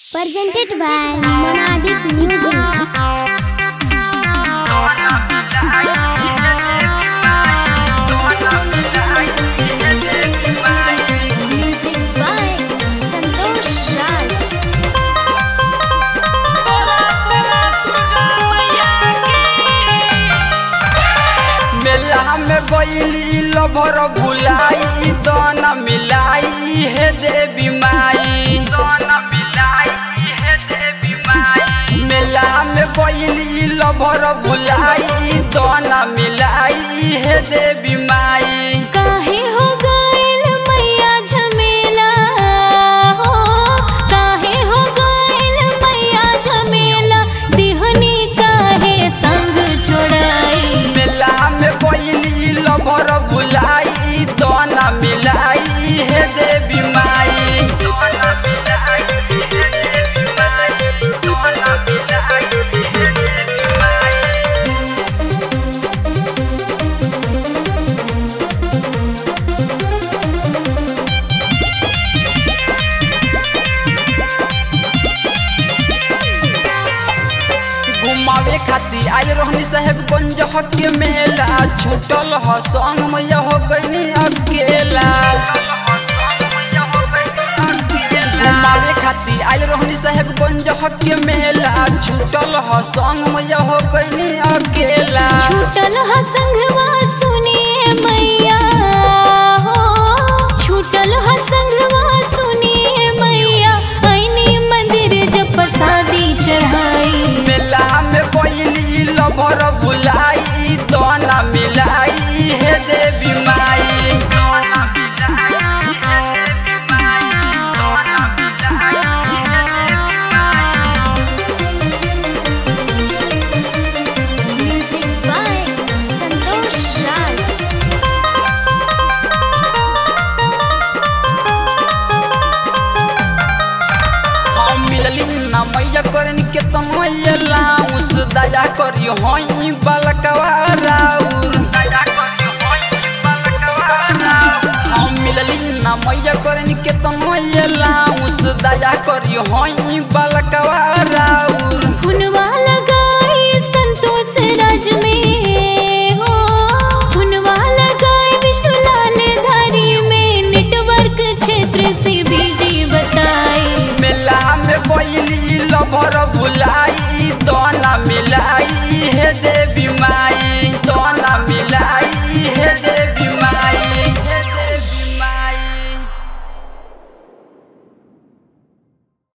Presented by Monadic Music. Music by Santosh Raj. मेला में गईली लभर भुलाई दन मिलाई हे देवी माई मेला में गईली लभर भुलाई दन मिलाई हे देवी माई काहे हो गइल मैया झमेला हो काहे हो गइल मैया झमेला दिहनी काहे संग छोड़ाई मेला में गईली लभर भुलाई दन मिलाई हे देवी माई घुमावे खातिर आयल रहनी साहेबगंज के मेला छूटल ह संग मैया हो गईनी अकेला घुमावे खातिर आयल रहनी साहेबगंज के मेला छूटल ह संग मैया हो गईनी अकेला छूटल ह संगवा सुनिए मैया हो छूटल ह संगवा सुनिए मैया ऐनी मंदिर जब प्रसादी चढ़ाई मेला में कोइली लभर बुलाई दोना मिलाई हे देवी माई Music by Santosh Raj. हम मिलली ना मैया करन के तमयला उस दया करी होई बलकवा राउर हम मिलली ना मैया करन के तमयला उस दया करी होई बलकवा